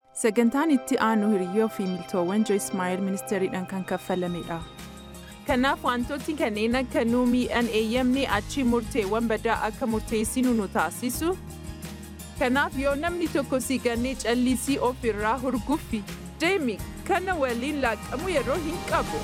Sagantaan itti aanu hiriyyoo fi miltoowwan Joyce Meyer ministeeriidhaan kan kaffalamedha. Kanaaf wantoonni kanneen akka nuu miidhaan eeyyamne achi murteewwan badaa akka murteessinu nu taasisu. Kanaaf yoo namni tokko si gannee callisii of irraa hurguffi deemi kana waliin laaqamu yeroo hin qabu.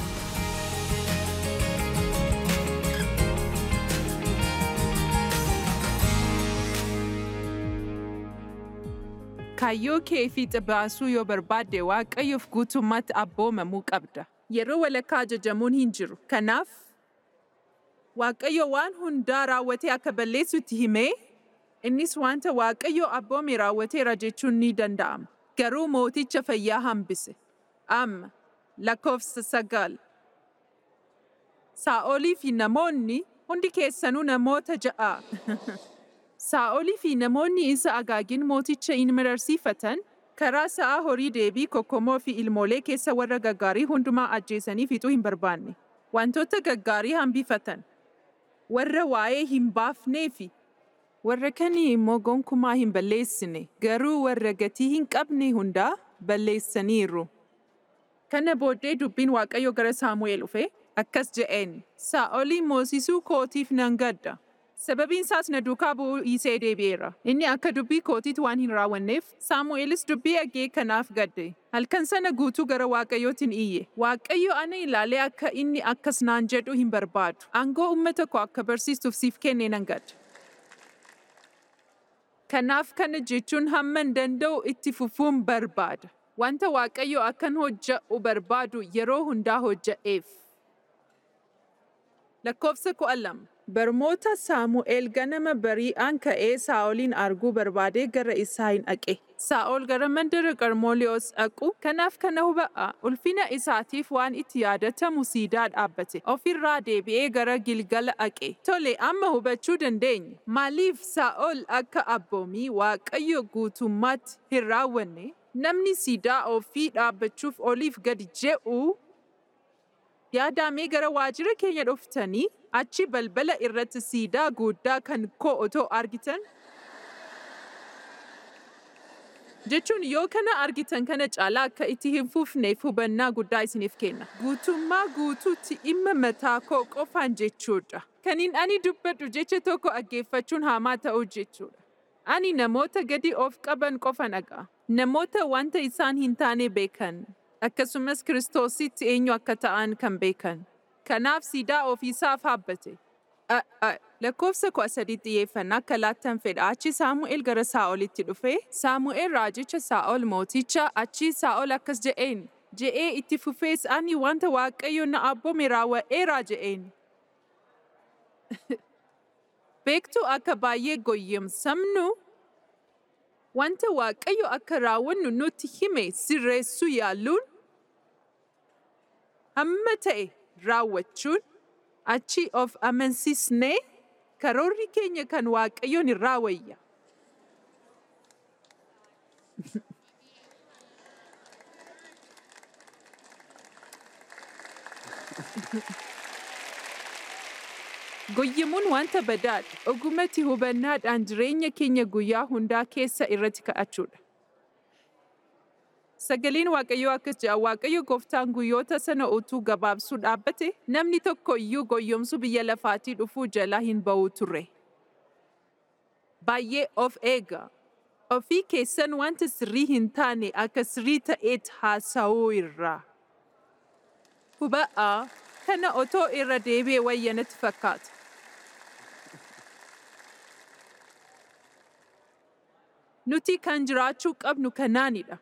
Kaayyoo kee fiixa baasuu yoo barbaadde waaqayyoof guutummaatti abboomamuu qabda. Yeroo walakkaa ajajamuun hin jiru. Kanaaf waaqayyo waan hundaa raawwatee akka balleessutti himee innis wanta waaqayyo abboome raawwateera jechuun ni danda'ama. Garuu mooticha fayyaa hambise. Amma lakkoofsa sagal. Saa'olii fi namoonni hundi keessanuu namoota ja'a. Saa'olii fi namoonni isa agaagin mooticha in mararsiifatan karaa sa'a horii deebii kokkomoo fi ilmoolee keessa warra gaggaarii hundumaa ajjeesanii fixuu hin barbaanne. Wantoota gaggaarii hambifatan. Warra waa'ee hin baafnee fi warra kanii immoo gonkumaa hin balleessine garuu warra gatii hin qabne hundaa balleessaniiru. Kana booddee dubbiin Waaqayyo gara Saamu'eel dhufe akkas je'een Saa'olii moosisuu kootiif nan gadda. Sababiin isaas na duukaa bu'uu dhiisee deebi'eera. Inni akka dubbii kootiitti waan hin raawwanneef Saamu'eelis dubbii dhaga'ee kanaaf gadde. Halkan sana guutuu gara Waaqayyootiin iyye. Waaqayyo ana ilaalee akka inni akkas naan jedhu hin barbaadu. Aangoo uummata koo akka barsiistuuf siif kennee nan gadda. Kanaaf kana jechuun hamman danda'u itti fufuun barbaada. Wanta Waaqayyo akkan hojja'u barbaadu yeroo hundaa hojja'eef. Lakkoofsa kudha lama. Barmoota Saamu'eel ganama bari'aan ka'ee Saa'olin arguu barbaadee gara isaa hin dhaqe. Saa'ol gara mandara Qarmooliyoos dhaqu kanaaf kana huba'a. Ulfina isaatiif waan itti yaadatamu siidaa dhaabbate. Ofirraa deebi'ee gara Gilgala dhaqe. Tole amma hubachuu dandeenya. Maaliif Saa'ol akka abboomii Waaqayyo guutummaatti hin raawwanne? Namni siidaa ofii dhaabbachuuf oliif gadi je'u yaadamee gara waajjira keenya dhuftanii achi balbala irratti siidaa guddaa kan koo otoo argitan? Jechuun yoo kana argitan kana caalaa akka itti hin fufneef hubannaa guddaa isiniif kenna. Guutummaa guutuutti dhimma mataa koo qofaan jechuudha. Kaniin ani dubbadhu jecha tokko dhaggeeffachuun hamaa ta'uu jechuudha. Ani namoota gadi of qaban qofan dhagaa. Namoota wanta isaan hin taane beekan. Akkasumas Kiristoositti eenyu akka ta'an kan beekan. Kanaaf siidaa ofiisaaf haabbate. Lakkoofsa kudha sadii xiyyeeffannaa akka laattan fedha. Achi Saamu'eel gara Saa'olitti dhufe. Saamu'eel raajicha Saa'ol mooticha achi Saa'ol akkas je'een. Je'ee itti fufees ani wanta Waaqayyo na abboome raawwa'eera je'een. Beektuu akka baay'ee goyyamsamnu wanta Waaqayyo akka raawwannu nutti hime sirreessuu yaaluun hamma ta'e raawwachuun achi of amansiisnee karoorri keenya kan Waaqayyoon hin raawwayya. Goyyamuun wanta badaadha. Ogumatti hubannaadhaan jireenya keenya guyyaa hundaa keessa irratti ka'achuudha. Sagaleen Waaqayyoo akkas jedha Waaqayyo gooftaan guyyoota sana utuu gabaabsuu dhaabbate namni tokko iyyuu goyyomsuu biyya lafaatii dhufuu jala hin ba'u ture. Baay'ee of eega. Ofii keessan wanta sirrii hin taane akka sirrii ta'eet haasa'uu irraa. Huba'aa kana otoo irra deebi'ee wayya natti fakkaata. Nuti kan jiraachuu qabnu kanaanidha.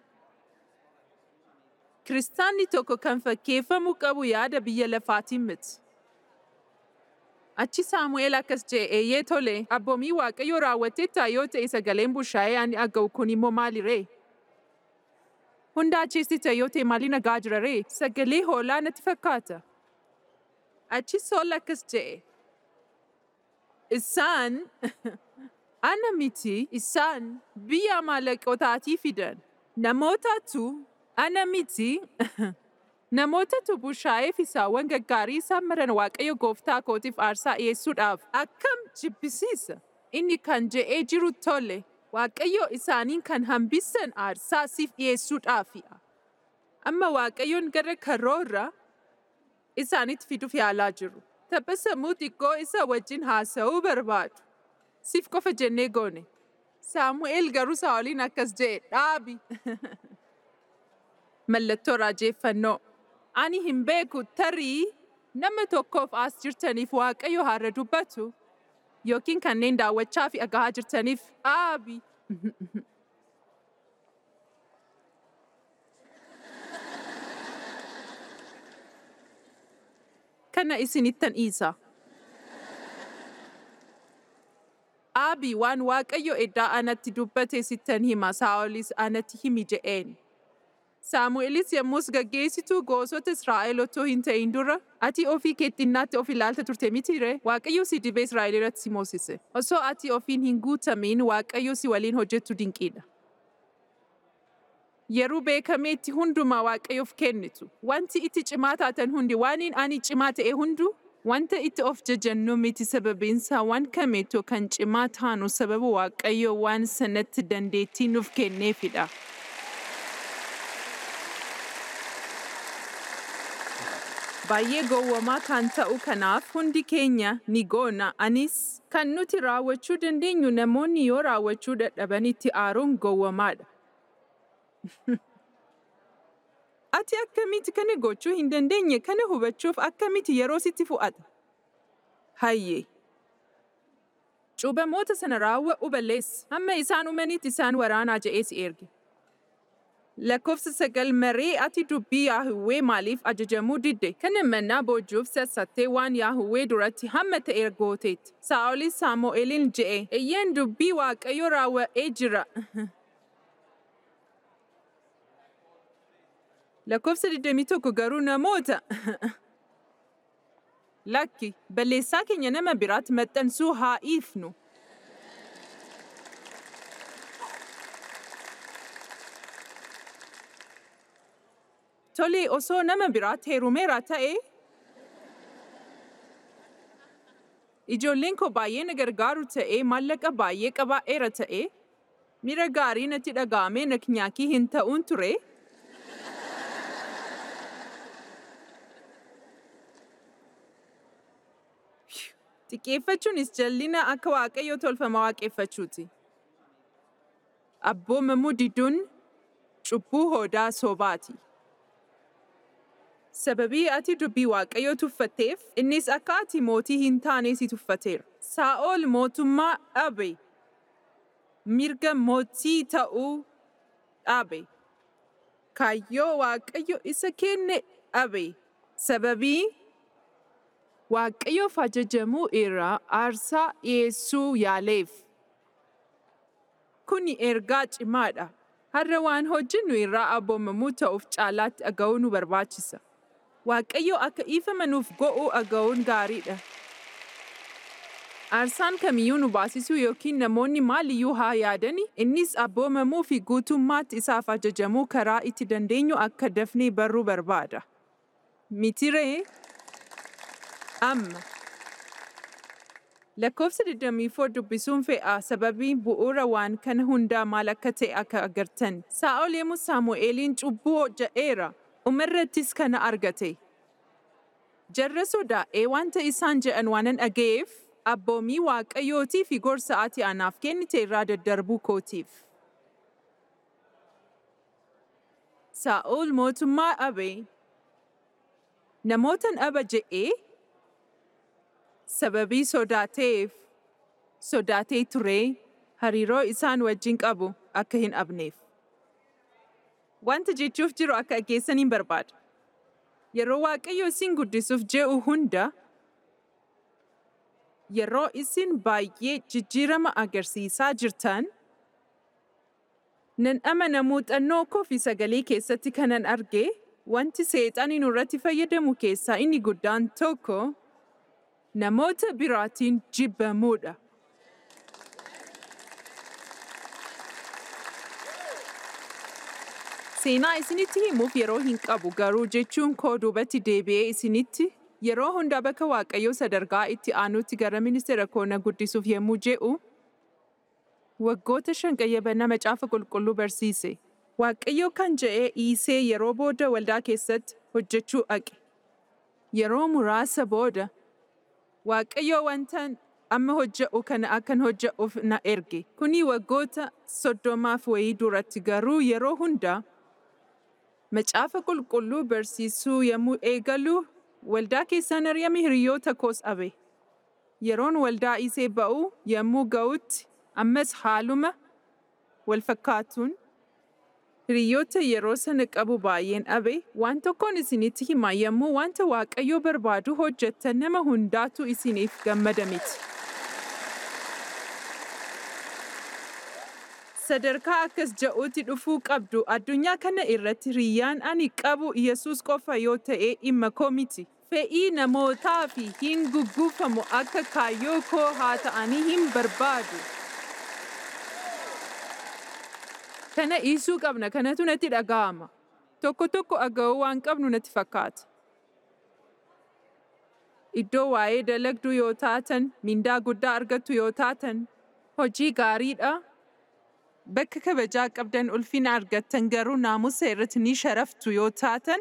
Kiristaanni tokko kan fakkeeffamuu qabu yaada biyya lafaatiin miti. Achi Saamu'eel akkas jedhe eeyyee tole abboomii Waaqayyoo raawwatteetta yoo ta'e sagaleen bushaayee ani dhaga'u kun immoo maaliree? Hunda achiisti ta'e yoo ta'e maaliin dhagaa jira ree? Sagalee hoolaa natti fakkaata. Achi Saa'ol akkas jedhe. Isaan ana miti isaan biyya Amaaleqootaatii fidan. Namootatu ana miti namootatu bushaayee fi saawwan gaggaarii isaan maran Waaqayyo gooftaa kootiif aarsaa dhiyeessuudhaaf akkam jibbisiisa. Inni kan je'ee jiru tole Waaqayyo isaaniin kan hambissan aarsaa siif dhiyeessuudhaafi'a. Amma Waaqayyoon gara karoora isaanitti fiduuf yaalaa jiru. Tapha sammuu xiqqoo isa wajjin haasa'uu barbaadu. Siif qofa jennee goone. Saamu'eel garuu Saa'oliin akkas jedhe dhaabi. Mallattoo raajeeffannoo. Ani hin beeku tarii nama tokkoof as jirtaniif Waaqayyo har'a dubbatu yookiin kanneen daawwachaa fi dhagahaa jirtaniif dhaabi. Kana isinittan dhiisa. Aabii waan Waaqayyo eddaa anatti dubbate sittan hima Saa'olis anatti himi je'een. Saamu'eelis yommus gaggeessituu gosoota Israa'el otoo hin ta'in dura, ati ofii keettinnaatti of ilaalta turte mitire, Waaqayyo si dibee Israa'el irratti si moosise. Osoo ati ofiin hin guutamin Waaqayyo si waliin hojjettu dinqiidha. Yeroo beekameetti hundumaa Waaqayyoof kennitu. Wanti itti cimaa taatan hundi waaniin ani cimaa ta'e hundu wanta itti of jajannu miti sababiinsaa waan kameetu kan cimaa taanu sababa Waaqayyo waan sanatti dandeettii nuuf kenneefidha. Baay'ee gowwamaa kan ta'u kanaaf hundi keenya ni goona. Anis kan nuti raawwachuu dandeenyu namoonni yoo raawwachuu dadhaban itti aaruun gowwamaadha. Ati akkamitti kana gochuu hin dandeenye kana hubachuuf akkamitti yeroo sitti fu'ata? Hayyee. Cuubamoota sana raawwa'u balleessi. Hamma isaan uumanitti isaan waraanaa je'ee si erge. Lakkoofsa sagal maree ati dubbii Yaahuwee maaliif ajajamuu didde? Kana mannaa boojuuf sassattee waan Yaahuwee duratti hamma ta'e gooteetti. Saa'olis Saamu'eeliin je'e, Eeyyeen dubbii Waaqayyo raawwa'ee jira. Lakkoofsa 21 garuu namoota Lakki, balleessaa keenya nama biraatti maxxansuu haa dhiifnu. Tole osoo nama biraatti heerumeera ta'e, ijoolleen koo baay'ee na gargaaru ta'e, maallaqa baay'ee qabaa'eera ta'e, miira gaarii natti dhaga'amee naknyaakii hin ta'uun ture. Xiqqeeffachuunis jallina akka waaqayyo tolfama waaqeffachuuti. Abboomamuu diduun cubbuu hoodaa sobaati. Sababii ati dubbii waaqayyoo tuffatteef, innis akka ati mootii hin taane si tuffateera. Saa'ol mootummaa dhabe. Mirga mootii ta'uu dhabe. Kaayyoo waaqayyo isa kenne dhabe. Sababii waaqayyoof ajajamuu irraa aarsaa dhiyeessuu yaaleef. Kuni ergaa cimaadha. Har'a waan hojjennu irraa abboomamuu ta'uuf caalaatti dhaga'uu nu barbaachisa. Waaqayyo akka dhiifamanuuf go'uu dhaga'uun gaariidha. Aarsaan kamiyyuu nu baasisuu yookiin namoonni maaliyyuu haa yaadani, innis abboomamuu fi guutummaatti isaaf ajajamuu karaa itti dandeenyu akka dafnee barruu barbaada. Mitiree? Amma. Lakkoofsa 24 dubbisuun fe'a sababii bu'uura waan kana hundaa maal akka ta'e akka agartan. Saa'ol yemmuu Saamu'eeliin cubbuu hojja'eera. Umarrattis kana argate. Jarra sodaa'ee wanta isaan jedhan waanan dhaga'eef abboomii waaqayyootii fi gorsa ati anaaf kennite irraa daddarbuu kootiif. Saa'ol mootummaa dhabe. Namootan dhaba je'ee sababii sodaateef sodaatee turee hariiroo isaan wajjin qabu akka hin dhabneef. Wanta jechuuf jiru akka dhageessaniin barbaada. Yeroo Waaqayyo isin guddisuuf je'u hunda yeroo isin baay'ee jijjiirama agarsiisaa jirtan nan amana muuxannoo koo fi sagalee keessatti kanan arge wanti seexanii nurratti fayyadamu keessaa inni guddaan tokko namoota biraatiin jibbamuudha. Seenaa isinitti himuuf yeroo hin qabu garuu jechuun koo duubatti deebi'ee isinitti yeroo hundaa bakka Waaqayyoo sadarkaa itti aanutti gara ministeera koo na guddisuuf yemmuu je'u Waggoota shan qayyabannaa macaafa qulqulluu barsiise. Waaqayyo kan je'ee dhiisee yeroo booda waldaa keessatti hojjechuu dhaqe. Yeroo muraasa booda Waaqayyo wantan amma hojje'u kana akkan hojje'uuf na erge. Kuni waggoota soddomaaf wayii duratti garuu yeroo hundaa macaafa qulqulluu barsiisuu yommuu eegalu waldaa keessaan ari'ame hiriyoota koos dhabe. Yeroon waldaa isee ba'u yommuu ga'utti ammas haaluma wal fakkaatuun hiriyoota yeroo sana qabu baay'een dhabe waan tokkoon isinitti hima yommuu wanta Waaqayyo barbaadu hojjettan nama hundaatu isiniif gammada miti. Sadarkaa akkas ja'uutti dhufuu qabdu addunyaa kana irratti hiriyyaan ani qabu Yesuus qofa yoo ta'e dhimma koo miti. Fe'ii namootaa fi hin gugguufamu akka kaayyoo koo haa ta'anii hin barbaadu. Kana dhiisuu qabna kanatu natti dhaga'ama. Tokko tokko dhaga'uu waan qabnu natti fakkaata. Iddoo waa'ee dalagduu yoo taatan, mindaa guddaa argattu yoo taatan, hojii gaariidha. Bakka kabajaa qabdan ulfina argattan garuu naamusa irratti ni sharaftu yoo taatan,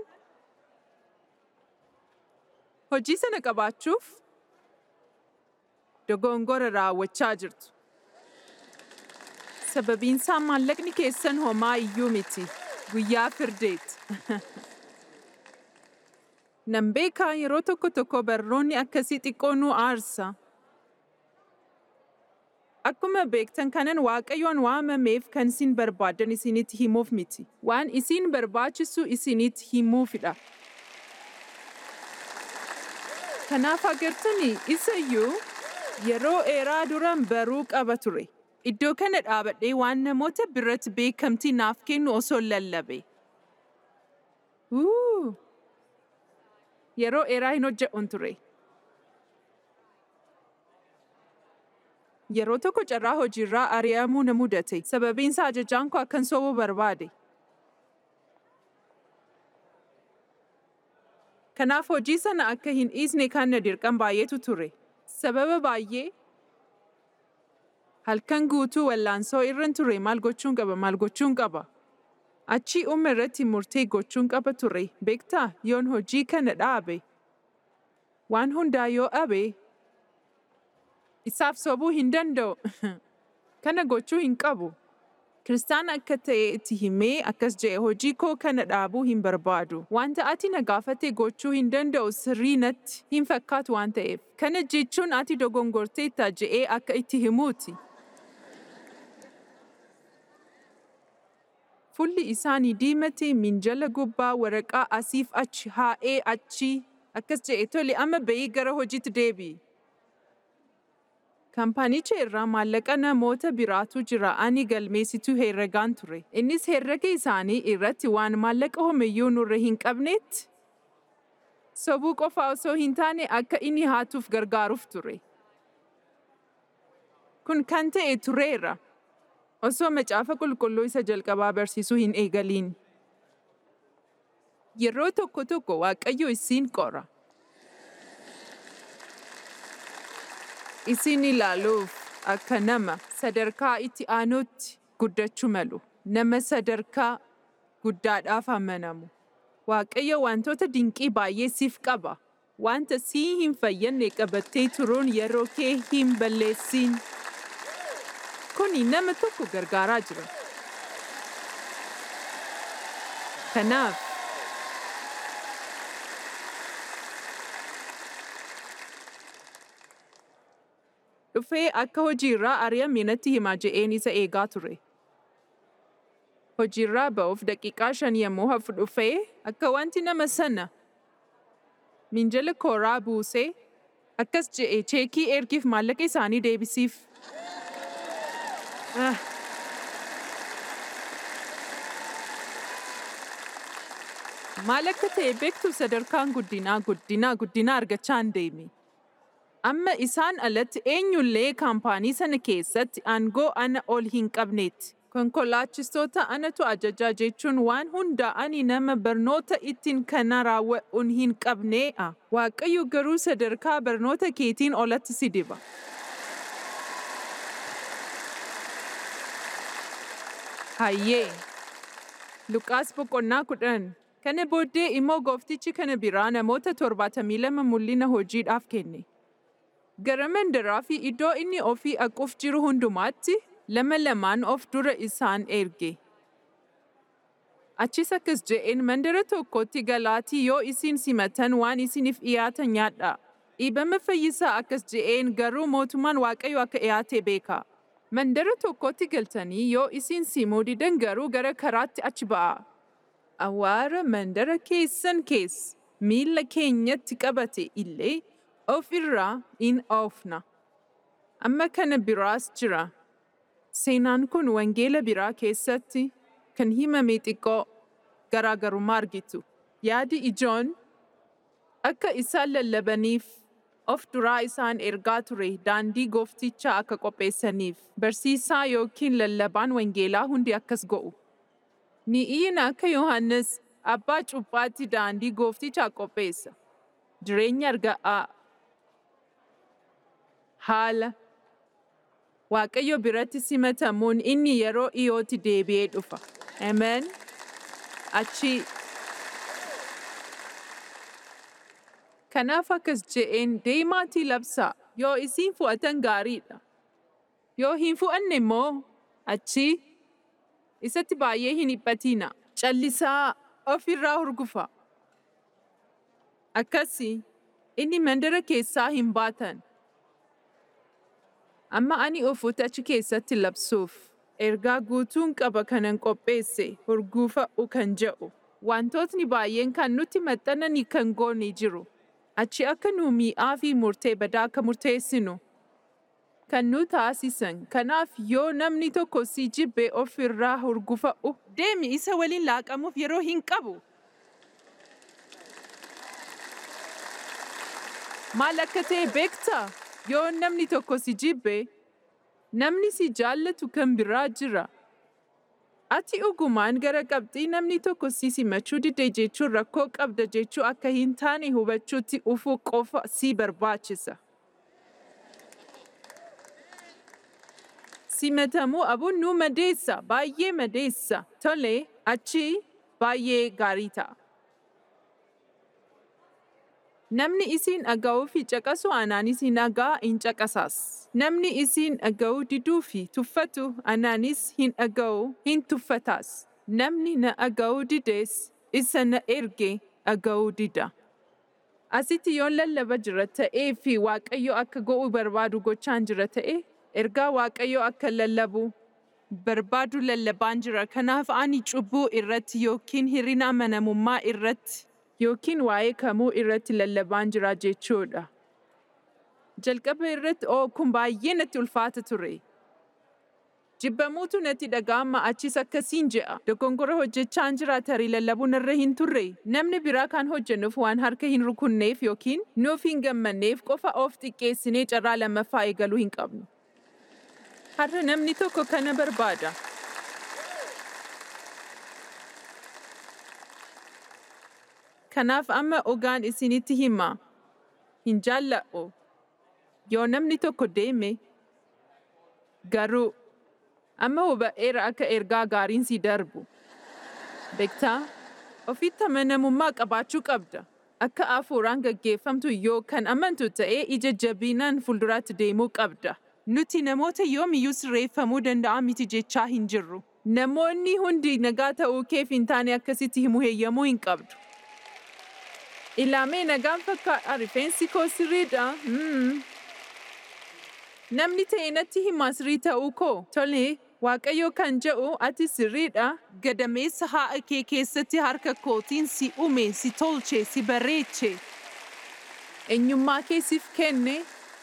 hojii sana qabaachuuf dogongora raawwachaa jirtu. Sababiinsaa maallaqni keessan homaa iyyuu miti. Guyyaa firdeeti. Nan beekaa yeroo tokko tokko barroonni akkasii xiqqoo nu aarsa. Akkuma beektan kanan Waaqayyoon waamameef kan isin barbaadan isinitti himuuf miti. Waan isin barbaachisu isinitti himuufidha. Kanaaf agartanii isa iyyuu yeroo dheeraa duran baruu qaba ture. Iddoo kana dhaabadhee waan namoota biratti beekamtii naaf kennu osoo lallabe. Wuu! Yeroo dheeraa hin hojje'uun ture. Yeroo tokko carraa hojiirraa ari'amuu na mudate. Sababiinsa ajajaan koo akkan sobuu barbaade. Kanaaf hojii sana akka hin dhiisne kan na dirqan baay'eetu ture. Sababa baay'ee halkan guutuu wallaansoo irran ture maal gochuun qaba maal gochuun qaba. Achii umma irratti murtee gochuun qaba ture. Beektaa yoon hojii kana dhaabe. Waan hundaa yoo dhabe isaaf sobuu hin danda'u. Kana gochuu hin qabu. Kiristaan akka ta'e itti himee akkas je'e hojii koo kana dhaabuu hin barbaadu. Wanta ati na gaafate gochuu hin danda'u sirrii natti hin fakkaatu waan ta'eef. Kana jechuun ati dogongorteetta je'ee akka itti himuuti. Fulli isaanii diimatee minjala gubbaa waraqaa asiif achi haa'ee achii akkas je'e tole amma ba'ii gara hojiitti deebi'i. Kaampaanicha irraa maallaqa namoota biraatu jira ani galmeessituu herregaan ture. Innis herrega isaanii irratti waan maallaqa homayyuu nurra hin qabneetti. Sobuu qofa osoo hin taane akka inni haatuuf gargaaruuf ture. Kun kan ta'e tureera. Osoo macaafa qulqulluu isa jalqabaa barsiisuu hin eegaliin. Yeroo tokko tokko Waaqayyo isin qora. isin ilaaluuf akka nama sadarkaa itti aanutti guddachuu malu. Nama sadarkaa guddaadhaaf amanamu. Waaqayyo wantoota dinqii baay'ee siif qaba. Wanta sii hin fayyadne qabattee turuun yeroo kee hin balleessin. Kuni nama tokko gargaaraa jira. Kanaaf dhufee akka hojiirraa ari'ame natti himaa je'een isa eegaa ture. Hojiirraa ba'uuf daqiiqaa shan yommuu hafu dhufee akka wanti nama sana minjala kooraa buusee akkas je'e cheekii ergiif maallaqa isaanii deebisiif. Ah. Maal akka ta'e beektu sadarkaan guddinaa guddinaa guddinaa argachaa hin deeme. Amma isaan alatti eenyullee kaampaanii sana keessatti aangoo ana ol hin qabneetti. Konkolaachistoota anatu ajajaa jechuun waan hundaa ani nama barnoota ittiin kana raawwa'uun hin qabneedha. Waaqayyo garuu sadarkaa barnoota keetiin olatti si diba. Hayyee! Luqaas boqonnaa kudhan. Kana booddee immoo gooftichi kana biraa namoota torbaatamii lama mul'ina hojiidhaaf kenne. Gara mandaraa fi iddoo inni ofii aquuf jiru hundumaatti lama lamaan of dura isaan erge. Achis akkas je'een mandara tokkotti galaatii yoo isin simatan waan isiniif dhiyaatan nyaadhaa. Dhiibama fayyisaa akkas je'een garuu mootummaan Waaqayyo akka dhiyaate beekaa. Mandara tokkotti galtanii yoo isin simuu didan garuu gara karaatti achi ba'aa. Awwaara mandara keessan keessa miilla keenyatti qabate illee of irraa in oofna. Amma kana biraas jira. Seenaan kun wangeela biraa keessatti kan himame xiqqoo garaagarummaa argitu. Yaadi ijoon akka isaan lallabaniif of duraa isaan ergaa ture daandii gooftichaa akka qopheessaniif barsiisaa yookiin lallabaan wangeelaa hundi akkas go'u. Ni'iin akka Yohaannis abbaa cuuphaatti daandii gooftichaa qopheessa. Jireenya arga'aa. Haala. Waaqayyo biratti simatamuun inni yeroo dhiyootti deebi'ee dhufa. Amen. Achi. Kanaaf akkas je'een deemaatii labsaa yoo isin fu'atan gaariidha. Yoo hin fu'anne immoo achi isatti baay'ee hin dhiphatina. Callisaa ofirraa hurgufa. Akkasii inni mandara keessaa hin baatan. Amma ani ofuutti achi keessatti labsuuf ergaa guutuun qaba kanan qopheesse hurgufa'u kan jedhu. Wantootni baay'een kan nutti maxxananii kan goone jiru. Achi akka nu mi'aa fi murtee badaa akka murteessinu. Kan nu taasisan kanaaf yoo namni tokko si jibbe of irraa hurgufa'u deemi isa waliin laaqamuuf yeroo hin qabu. Maal akka ta'e beektaa? Yoo namni tokko si jibbe, namni si jaallatu kan biraa jira. Ati dhugumaan gara qabxii namni tokko si simachuu dide jechuun rakkoo qabda jechuu akka hin taane hubachuutti ufuu qofa si barbaachisa. Simatamuu abuun nu madeessa, baay'ee madeessa. Tole, achi baay'ee gaarii ta'a. Namni isin dhaga'uu fi caqasu anaan isin dhagaa hin caqasas. Namni isin dhaga'uu diduu fi tuffatu anaanis hin dhaga'u hin tuffatas. Namni na dhaga'uu dides isa na erge dhaga'uu dida. Asitti yoon lallaba jira ta'ee fi Waaqayyo akka go'uu barbaadu gochaan jira ta'e, ergaa Waaqayyo akka lallabu barbaadu lallabaan jira. Kanaaf ani cubbuu irratti yookiin hir'ina amanamummaa irratti yookiin waa'ee kamuu irratti lallabaan jira jechuudha. Jalqaba irratti oo kun baay'ee natti ulfaata ture. Jibbamuutu natti dhaga'ama achis akkasiin je'a. Dogongora hojjechaan jira tarii lallabuun irra hin turre. Namni biraa kan hojjennuuf waan harka hin rukunneef yookiin nuuf hin gammanneef qofa of xiqqeessinee carraa lammaffaa eegaluu hin qabnu. Har'a namni tokko kana barbaada. Kanaaf amma ogaan isinitti hima. Hin jaalladhu. Yoo namni tokko deeme, garuu amma huba'eera akka ergaa gaariin si darbu. Beektaa? Ofitti amanamummaa qabaachuu qabda. Akka hafuuraan gaggeeffamtu yoo kan amantu ta'ee ija jabinaan fuulduraatti deemuu qabda. Nuti namoota yoomiyyuu sirreeffamuu danda'a miti jechaa hin jirru. Namoonni hundi nagaa ta'uu keef hin taane akkasitti himuu heeyyamuu hin qabdu. Ilaamee nagaan fakkaata rifeensi koo sirriidha. Namni ta'e natti himaa sirrii ta'uu koo. Tole, Waaqayyo kan jedhu ati sirriidha. Gadameessa haadha kee keessatti harka kootiin si uume, si tolche, si bareeche. Eenyummaa kee siif kenne.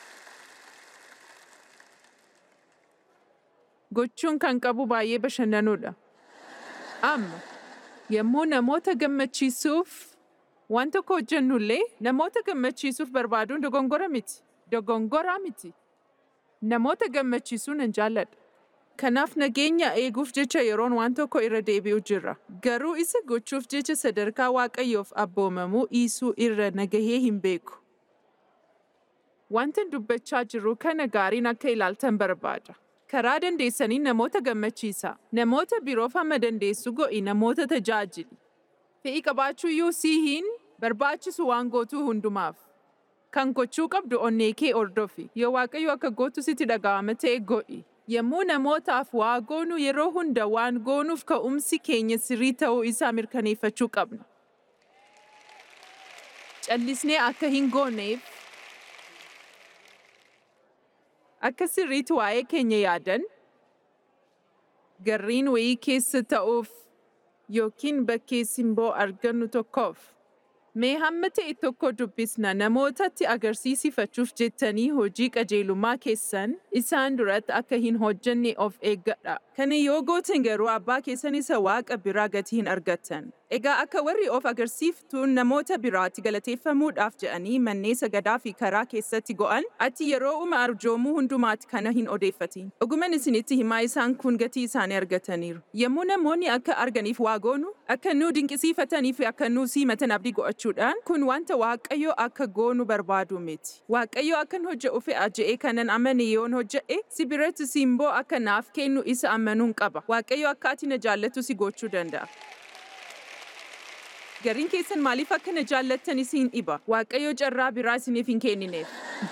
Gochuun kan qabu baay'ee bashannanuudha. Amma, yommuu namoota gammachiisuuf waan tokko hojjennullee namoota gammachiisuuf barbaaduun dogongora miti. Dogongoraa miti. Namoota gammachiisuu nan jaalladha. Kanaaf nageenya eeguuf jecha yeroon waan tokko irra deebi'u jira. Garuu isa gochuuf jecha sadarkaa waaqayyoof abboomamuu dhiisuu irra nagahee hin beeku. Wanta dubbachaa jiru kana gaariin akka ilaaltan barbaada. Karaa dandeessanii namoota gammachiisa. Namoota biroof hamma dandeessu go'i namoota tajaajili. Fe'ii qabaachuu iyyuu sii hin barbaachisu waan gootuu hundumaaf. Kan gochuu qabdu onnee kee ordofi. Yoo Waaqayyo akka gootu sitti dhaga'ama ta'e go'i. Yommuu namootaaf waa goonu yeroo hunda waan goonuuf ka'umsi keenya sirrii ta'uu isaa mirkaneeffachuu qabna. Callisnee akka hin gooneef akka sirriitti waa'ee keenya yaadan garriin wayii keessa ta'uuf yookiin bakkee simboo argannu tokkoof. Mee hamma ta'e tokko dubbisna namootatti agarsiisifachuuf jettanii hojii qajeelummaa keessan isaan duratti akka hin hojjenne of eeggadha. Kana yoo gootan garuu abbaa keessan isa waaqa biraa gatii hin argattan. Egaa akka warri of agarsiiftuun namoota biraatti galateeffamuudhaaf jedhanii manneen sagadaa fi karaa keessatti go'an ati yeroo uma arjoomuu hundumaatti kana hin odeeffatin. Dhuguman isinitti himaa isaan kun gatii isaanii argataniiru. Yommuu namoonni akka arganiif waa goonu, akka nu dinqisiifatanii fi akka nu simatan abdii go'achuudhaan kun wanta Waaqayyo akka goonu barbaadu miti. Waaqayyo akkan hojje'u fe'a je'ee kanan amane yoon hojje'e si biratti simboo akka naaf kennu isa amanuun qaba. Waaqayyo akka ati na jaallatu si gochuu danda'a. Gariin keessan maaliif akka na jaallattan isin dhiba? Waaqayyo carraa biraa isiniif hin kennineef.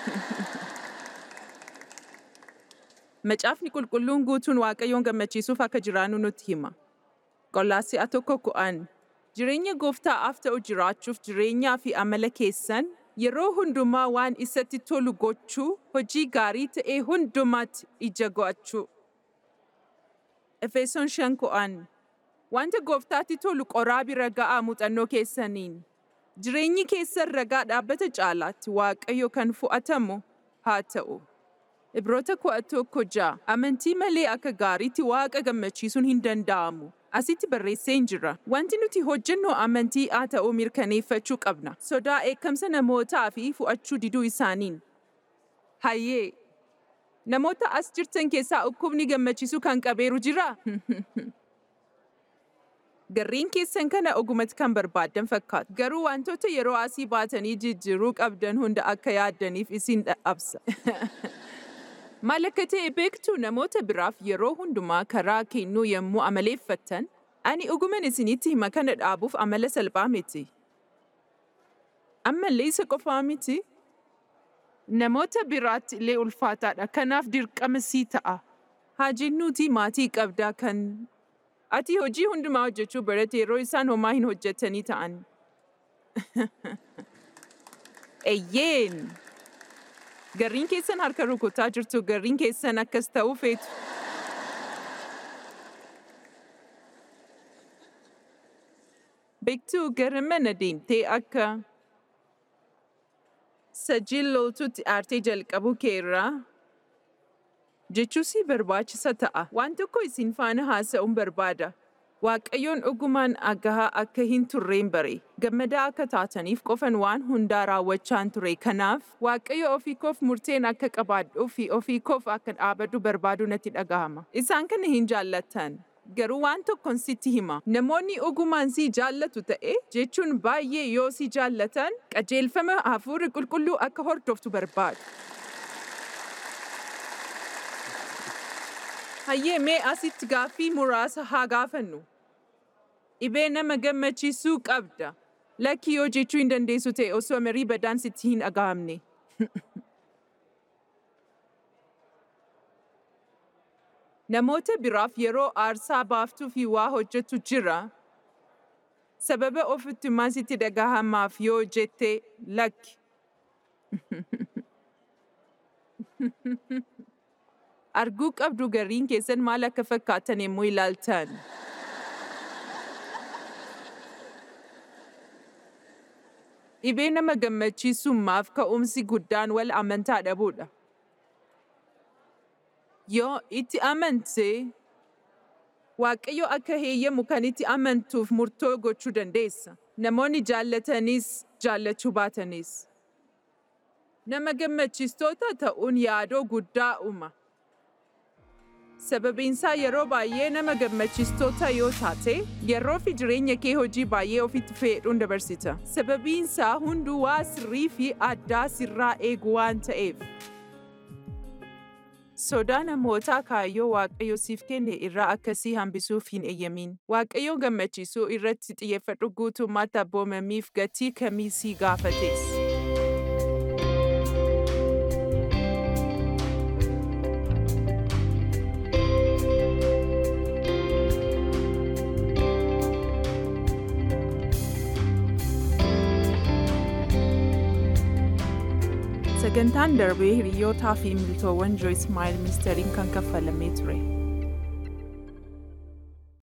Macaafni qulqulluun guutuun Waaqayyoon gammachiisuuf akka jiraannu nutti hima. Qollaasi'a tokko ku'an. Jireenya gooftaaf ta'u jiraachuuf jireenyaa fi amala keessan yeroo hundumaa waan isatti tolu gochuu, hojii gaarii ta'e hundumaatti ija go'achuu. Efesoon shan ku'an. Wanta gooftaatti tolu qoraa bira ga'aa muuxannoo keessaniin. Jireenyi keessan ragaa dhaabbata caalaatti Waaqayyo kan fu'atamu haa ta'u. Ibroota kudha tokko ja'a. Amantii malee akka gaariitti Waaqa gammachiisuun hin danda'amu. Asitti barreesseen jira. Wanti nuti hojjennu amantii haa ta'u mirkaneeffachuu qabna. Sodaa eekamsa namootaa fi fu'achuu diduu isaaniin. Hayyee! Namoota as jirtan keessaa dhukkubni gammachiisuu kan qabeeru jiraa? Garriin keessan kana ogumatti kan barbaaddan fakkaatu. Garuu wantoota yeroo asii baatanii jijjiiruu qabdan hunda akka yaaddaniif isin dadhabsa. Maal akka ta'e beektu namoota biraaf yeroo hundumaa karaa kennuu yommuu amaleeffattan, ani oguman isinitti hima kana dhaabuuf amala salphaa miti. Ammallee isa qofaa miti. Namoota biraatti illee ulfaataadha. Kanaaf dirqama sii ta'a. Haa jennuuti maatii qabdaa kan ati hojii hundumaa hojjechuu barate yeroo isaan homaa hin hojjetanii ta'an. Eyyeen! Garriin keessan harka rukutaa jirtu garriin keessan akkas ta'uu feetu. Beektuu gara mana deemtee akka sajil loltuutti aartee jalqabuu keerraa jechuu si barbaachisa ta'a. Waan tokko isin faana haasa'uun barbaada. Waaqayyoon dhugumaan agahaa akka hin turreen bare. Gammadaa akka taataniif qofan waan hundaa raawwachaan ture. Kanaaf Waaqayyo ofii koof murteen akka qabaadhuu fi ofii koof akka dhaabadhu barbaadu natti dhagahama. Isaan kana hin jaallattan. Garuu waan tokkon sitti hima. Namoonni ogumaan si jaallatu ta'e jechuun baay'ee yoo si jaallatan qajeelfama hafuurri qulqulluu akka hordoftu barbaadu. Hayyee mee asitti gaaffii muraasa haa gaafannu. Dhibee nama gammachiisuu qabda. Lakki yoo jechuu hin dandeessu ta'e osoo marii badaan sitti hin dhagahamne. Namoota biraaf yeroo aarsaa baaftuu fi waa hojjetu jira. Sababa ofittummaa sitti dhagahamaaf yoo jette lakki. Arguu qabdu garriin keessan maal akka fakkaatan yommuu ilaaltan. Dhibee nama gammachiisummaaf ka'umsi guddaan wal amantaa dhabuudha. Yoo itti amante, Waaqayyo akka heeyyamu kan itti amantuuf murtoo gochuu dandeessa. Namoonni jaallatanis jaallachuu baatanis. Nama gammachiistoota ta'uun yaadoo guddaa uuma. Sababiinsaa yeroo baay'ee nama gammachiistoota yoo taate, yeroo fi jireenya kee hojii baay'ee ofitti fe'uun dabarsita. Sababiinsaa hunduu waa sirrii fi addaa sirraa eegu waan ta'eef. Sodaa namootaa kaayyoo Waaqayyo siif kenne irraa akkasii hambisuuf hin eeyyamin. Waaqayyo gammachiisuu irratti xiyyeeffadhu guutummaatti abboomamiif gatii kamii si gaafates. Sagantaan darbee hiriyootaa fi miltoowwan Joyce Meyer ministeeriin kan kaffalamee ture.